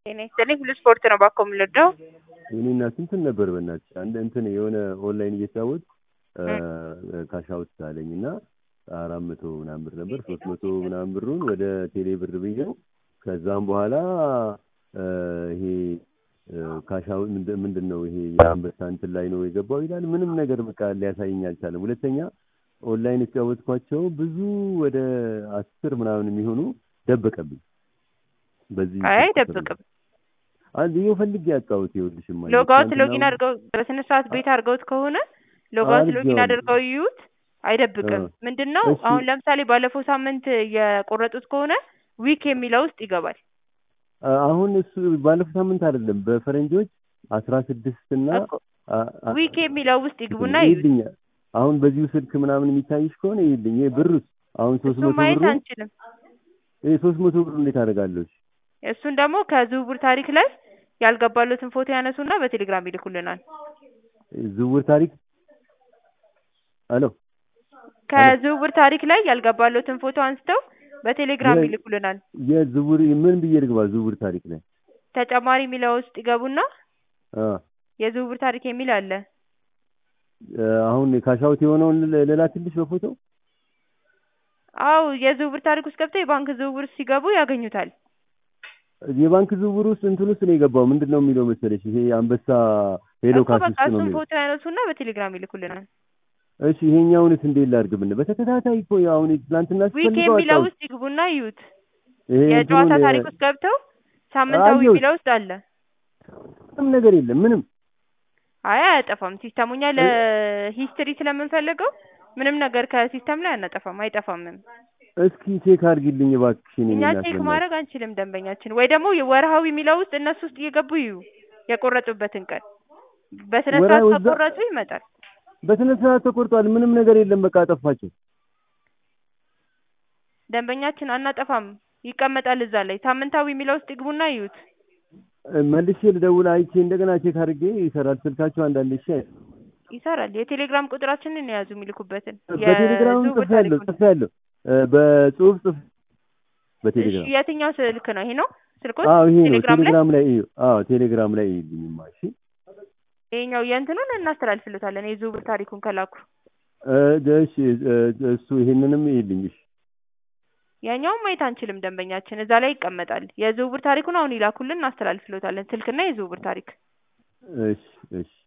ጤና ይስጥልኝ ሁሉ ስፖርት ነው ባኮ የምንወደው የኔ እናት እንትን ነበር በእናትሽ አንድ እንትን የሆነ ኦንላይን እየተጫወት ካሻውት አለኝ እና አራት መቶ ምናምን ብር ነበር ሶስት መቶ ምናምን ብሩን ወደ ቴሌ ብር ብዬው ከዛም በኋላ ይሄ ካሻው ምንድን ነው ይሄ የአንበሳ እንትን ላይ ነው የገባው ይላል። ምንም ነገር በቃ ሊያሳየኝ አልቻለም። ሁለተኛ ኦንላይን የተጫወትኳቸው ብዙ ወደ አስር ምናምን የሚሆኑ ደበቀብኝ። በዚህ አይ አይደብቅም። አንድ ይኸው ፈልጌ ያጣሁት ይኸውልሽማ ሎጋውት ሎጊን አድርገው በስነ ስርዓት ቤት አድርገውት ከሆነ ሎጋውት ሎጊን አድርገው ይዩት። አይደብቅም። ምንድን ነው አሁን ለምሳሌ ባለፈው ሳምንት የቆረጡት ከሆነ ዊክ የሚለው ውስጥ ይገባል። አሁን እሱ ባለፈው ሳምንት አይደለም በፈረንጆች አስራ ስድስት እና ዊክ የሚለው ውስጥ ይግቡና ይልኛል። አሁን በዚሁ ስልክ ምናምን የሚታይሽ ከሆነ ይልኝ። ይሄ ብሩስ አሁን ሶስት መቶ ማየት ብሩ አንችልም። ይሄ ሶስት መቶ ብሩ እንዴት አደርጋለሁ? እሱን ደግሞ ከዝውውር ታሪክ ላይ ያልገባሉትን ፎቶ ያነሱና በቴሌግራም ይልኩልናል። ዝውውር ታሪክ አሎ ከዝውውር ታሪክ ላይ ያልገባሉትን ፎቶ አንስተው በቴሌግራም ይልኩልናል። የዝውውር ምን ብዬ ልግባ? ዝውውር ታሪክ ላይ ተጨማሪ የሚለው ውስጥ ይገቡና አ የዝውውር ታሪክ የሚል አለ። አሁን ካሻውት የሆነውን ልላክልሽ በፎቶ አው የዝውውር ታሪክ ውስጥ ገብተው የባንክ ዝውውር ሲገቡ ያገኙታል። የባንክ ዝውውር ውስጥ እንትን ውስጥ ነው የገባው። ምንድን ነው የሚለው መሰለሽ? ይሄ አንበሳ ሄሎ እኮ ካሽ በቃ ውስጥ ነው እሱን የሚለው። ፎቶ ያነሱና በቴሌግራም ይልኩልናል። እሺ ይሄኛውንስ እንዴት ላድርግ? ምን በተከታታይ እኮ አሁን ትናንትና ዊክ ስፈልገው የሚለው አጣሁት። ውስጥ ይግቡና ይዩት። ይሄ የጨዋታ እንትኑን ታሪክ ውስጥ ገብተው ሳምንታዊ አየሁት። የሚለው ውስጥ አለ። ምንም ነገር የለም ምንም አይ አያጠፋም። ሲስተሙ እኛ ለሂስትሪ ስለምንፈልገው ምንም ነገር ከሲስተም ላይ አናጠፋም፣ አይጠፋምም። እስኪ ቼክ አድርጊልኝ እባክሽን። እኛ የኔ እናት ቼክ በእናትሽ። ማድረግ አንችልም ደንበኛችን። ወይ ደግሞ ወርሃዊ የሚለው ውስጥ እነሱ ውስጥ እየገቡ ይዩ የቆረጡበትን ቀን በስነ ስርዓት ወርሃዊ እዛ- ከቆረጡ ይመጣል። በስነ ስርዓት ተቆርጧል። ምንም ነገር የለም። በቃ አጠፋቸው። ደንበኛችን አናጠፋም፣ ይቀመጣል እዛ ላይ። ሳምንታዊ የሚለው ውስጥ ይግቡና ይዩት። መልሼ ልደውል አይቼ እንደገና ቼክ አድርጌ ይሰራል ስልካቸው አንዳንድ እሺ ይሰራል። የቴሌግራም ቁጥራችንን የያዙ የሚልኩበትን በቴሌግራም የዝውውር ጽፌያለሁ ታሪኩን። ጽፌያለሁ እ በጽሁፍ ጽፍ እሺ በቴሌግራም የትኛው ስልክ ነው? ይሄ ነው ስልኮት? አዎ ይሄ ነው ቴሌግራም ላይ ቴሌግራም ላይ እዩ አዎ ቴሌግራም ላይ ይልኝማ እሺ ይሄኛው የእንትኑን እናስተላልፍልታለን የዝውውር ታሪኩን ከላኩ። እ እሺ እ እሱ ይሄንንም ይልኝ እሺ ያኛውን ማየት አንችልም ደንበኛችን፣ እዛ ላይ ይቀመጣል። የዝውውር ታሪኩን አሁን ይላኩልን፣ እናስተላልፍልታለን። ስልክና የዝውውር ታሪክ እሺ እሺ